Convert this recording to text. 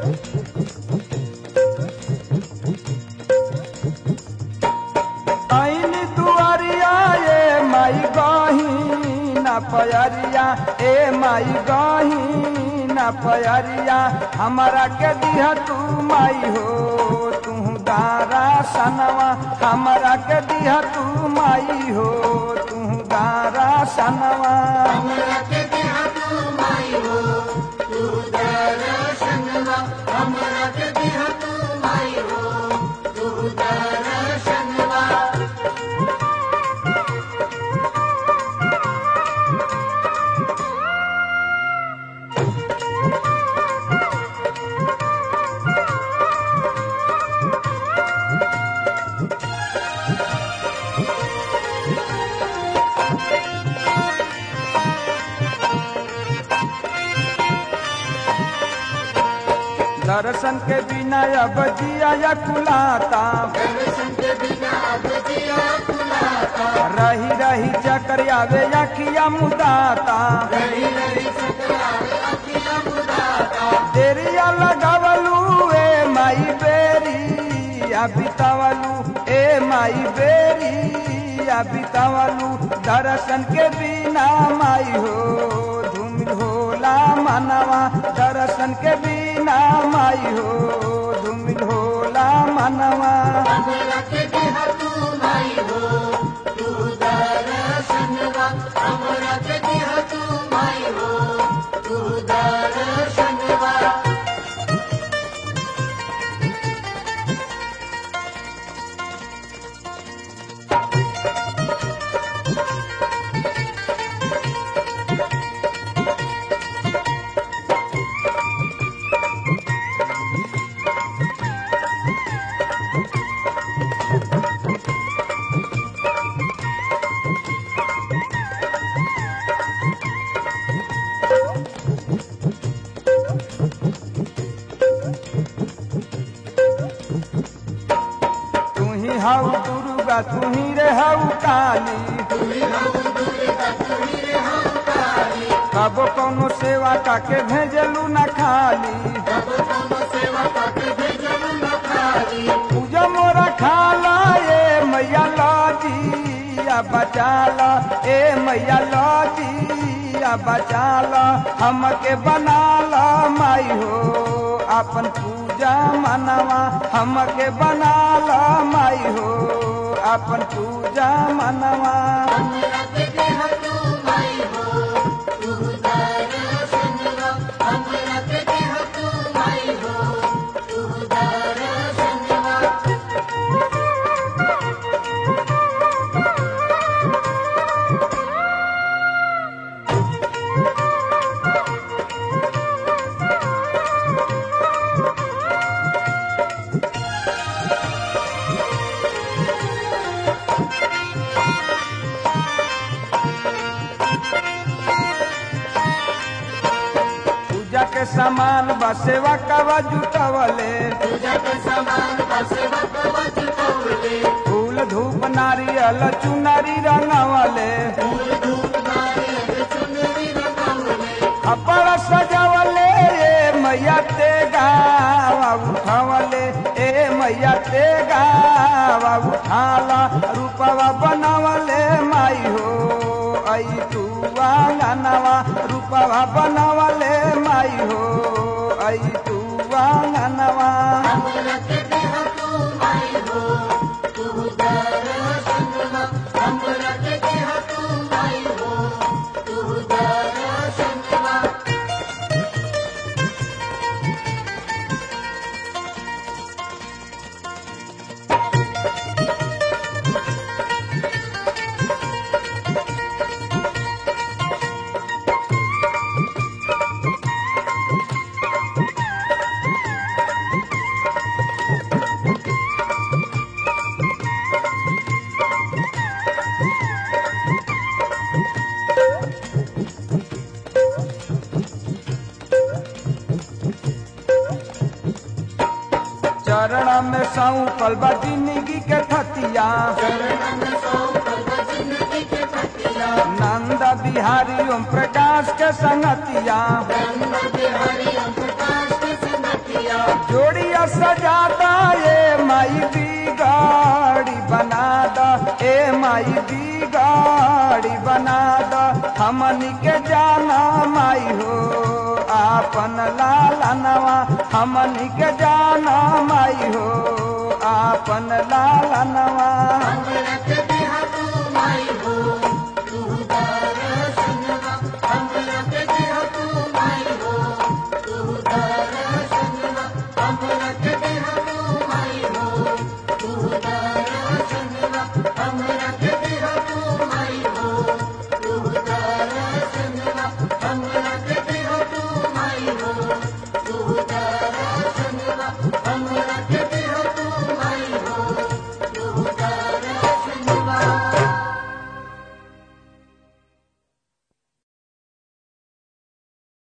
ऐन दुआरिया ए माई गही न पयरिया ए माई गही न पयरिया हमारा के दिया तू माई हो तू गारा सनवा हमारा के दिया तू माई हो तू गारा सनवा हमरा के देहा तू माई हो तू दर्शनवा हमरा के देहा तू माई हो तू दर्शनवा दर्शन के बिना अब जिया या कुलाता दर्शन के बिना अब जिया खुलाता रही रही चकर आवे अखिया मुदाता रही रही सकरारे अखिया मुदाता देरिया लगावलू ए माई बेरी आ बितावलू ए माई बेरी आ बितावलू दर्शन के बिना माई हो धूम होला मनवा दर्शन के बिना माई हो धूम होला मनवा हमरा के देहा तू माई हो तू दर्शनवा हमरा के देहा तू माई हो तू दर्शनवा तू ही हऊ दुर्गा तू ही रे हऊ काली कबो कोनो सेवा काके भेजलू न खाली पूजा मोरा खाला ए मैया लाजी आ बचाला ए मैया लाजी आ बचाला हमके बनाला माई हो अपन पूजा मनवा हमके बनाला माई हो अपन पूजा मनवा हमरा के देहा तू माई हो तू दर्शनवा हमरा के देहा तू माई हो तू दर्शनवा पूजा के सामान बा सेवा कवा जुटवले पूजा के सामान बसे बकवा चितौले फूल धूप नारियल चुनरी रंगवले फूल धूप नारियल चुनरी रंगवले अपर सजवले ए मैया ते गावा उठवले ए मैया ते गावा उठाला रूपवा बनवले माई हो आई तू आंगनवा रूपवा बनवले माई हो आई तू आंगनवा हमरा के देहा तू माई हो तू दर्शनवा हमरा के देहा तू माई हो तू दर्शनवा चरण में सौंपल बा जिंदगी के थतिया चरणन सौ कल्प जिंदगी के खतिया नंद बिहारी ओम प्रकाश के संगतिया रंग बिहारी ओम प्रकाश के संगतिया जोड़िया सजादा ए माई बिगाड़ी बना द ए माई बिगाड़ी बना द हमनी के जाना माई हो आपन लालनवा हमनी के जाना माई हो आपन लालनवा हमरा के